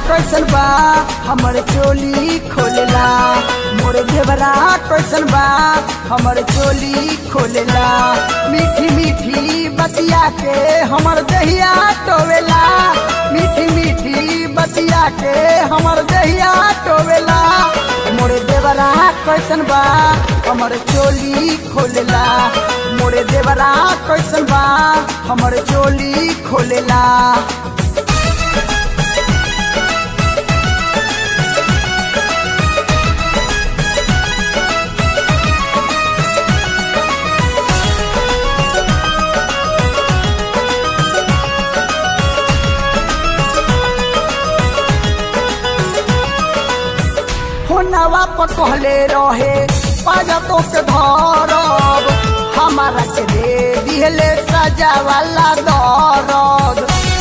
कैसन बा हमर चोली खोलेला मोर देवरा कैसन बा हमर चोली खोलेला मीठी मीठी बतिया के हमर दहिया टोवेला मीठी मीठी बतिया के हमर दहिया टोवेला मोरे देवरा कैसन बा हमर चोली खोलेला मोरे देवरा कैसन बा हमर चोली खोलेला होनवा पर कहले रहे पाजा तो के धरब हमारा के दे दिहले सजा वाला दरद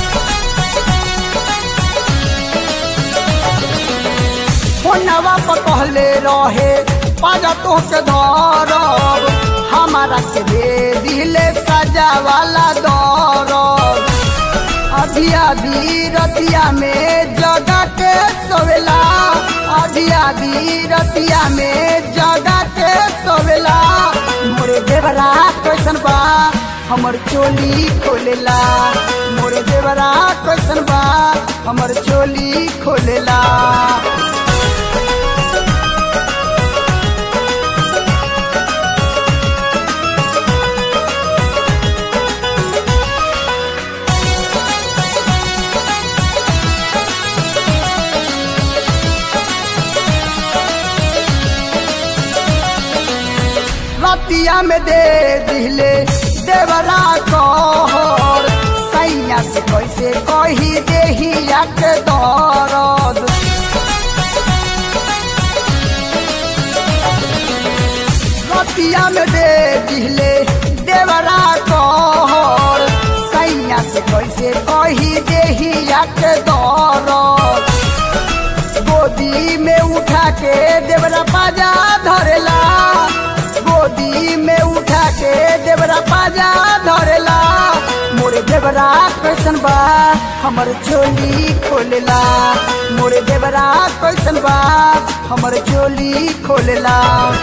होनवा पर कहले रहे पाजा तो के धरब हमारा के दे दिहले सजा वाला दरद अभी अभी रतिया में जगा के सोवेला अभी अभी रतिया में जगा के सोवेला मोरे देवरा कैसन बा हमर चोली खोलेला मोरे देवरा कैसन बा हमर चोली खोलेला रतिया में दे दिले देवरा कहर सैया से कैसे कही देहिया के दरद रतिया में दे दिले देवरा कहर सैया से कैसे कही देहिया के दरद गोदी में उठा के देवरा पाजा धरेला गोदी में उठा के देवरा पाजा धरेला मोरे देवरा कैसन बा हमर चोली खोलेला मोरे देवरा कैसन बा हमर चोली खोलेला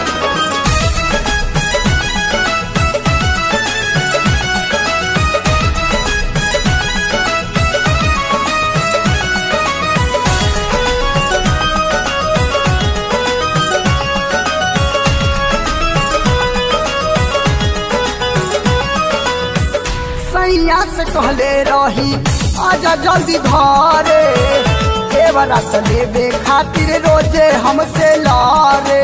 सैया से कहले रही आजा जल्दी घरे देवरा तो लेबे खातिर रोजे हमसे लारे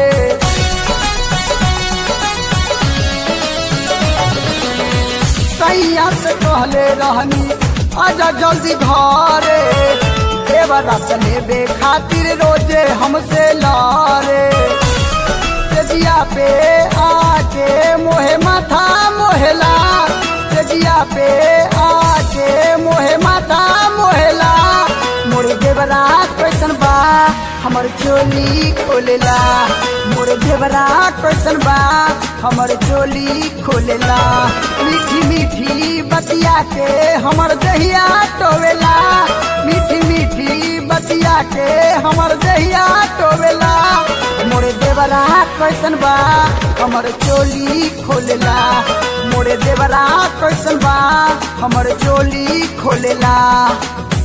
सैया से कहले रहनी आजा जल्दी घरे देवरा तो लेबे खातिर रोजे हमसे लारे तेजिया पे आके मोहे माथा मोहेला तेजिया पे आके मोहे माथा मोहेला मोरे देवरा कैसन बा हमर चोली खोलेला मोरे देवरा कैसन बा हमर चोली खोलेला मीठी मीठी बतिया के हमर दहिया टोवेला मीठी मीठी बतिया के हमर दहिया टोवेला मोरे देवरा कैसन बा हमर चोली खोलेला मोरे देवरा कैसन बा हमर चोली खोलेला